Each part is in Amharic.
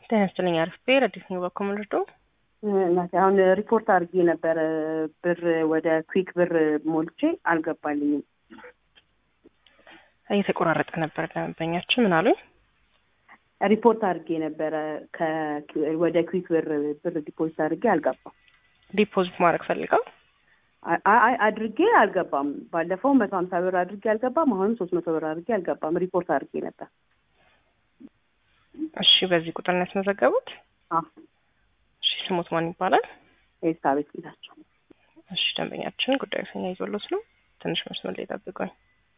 ጤና ይስጥልኝ። አሪፍ ብሄር አዲስ ነው በኮምልዶ እናቴ አሁን ሪፖርት አድርጌ ነበረ ብር ወደ ኩዊክ ብር ሞልቼ አልገባልኝም። እየተቆራረጠ ነበር ደንበኛችን። ምን አሉኝ? ሪፖርት አድርጌ ነበረ ከ- ወደ ኩዊክ ብር ብር ዲፖዚት አድርጌ አልገባም። ዲፖዚት ማድረግ ፈልገው አይ አይ አድርጌ አልገባም። ባለፈው መቶ ሀምሳ ብር አድርጌ አልገባም። አሁንም ሶስት መቶ ብር አድርጌ አልገባም። ሪፖርት አድርጌ ነበር። እሺ፣ በዚህ ቁጥር ነው ያስመዘገቡት? አዎ እሺ፣ ስሙት ማን ይባላል? ኤልሳቤጥ ጌታቸው። እሺ፣ ደንበኛችን ጉዳዩ ሰኛ ይዞሎት ነው። ትንሽ መስመር ላይ ጠብቁኝ።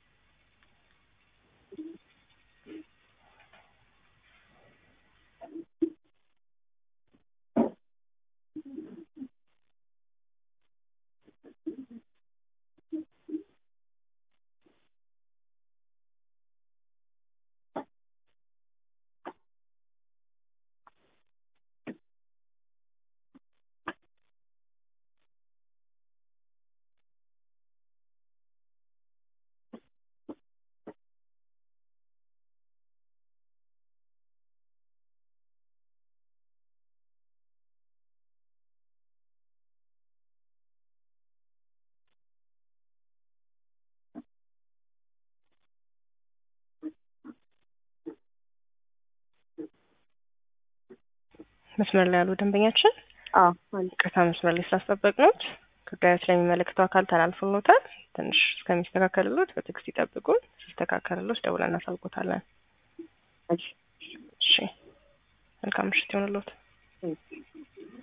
መስመር ላይ ያሉ ደንበኛችን አዎ አለ። ቅርታ መስመር ላይ ስላስጠበቅነዎት ጉዳዩ ስለሚመለከተው አካል ተላልፎልዎታል። ትንሽ እስከሚስተካከልሎት በትዕግስት ይጠብቁን። ሲስተካከልሎት ደውለን እናሳውቆታለን። እሺ እሺ፣ መልካም ምሽት ይሆንልዎት። እሺ።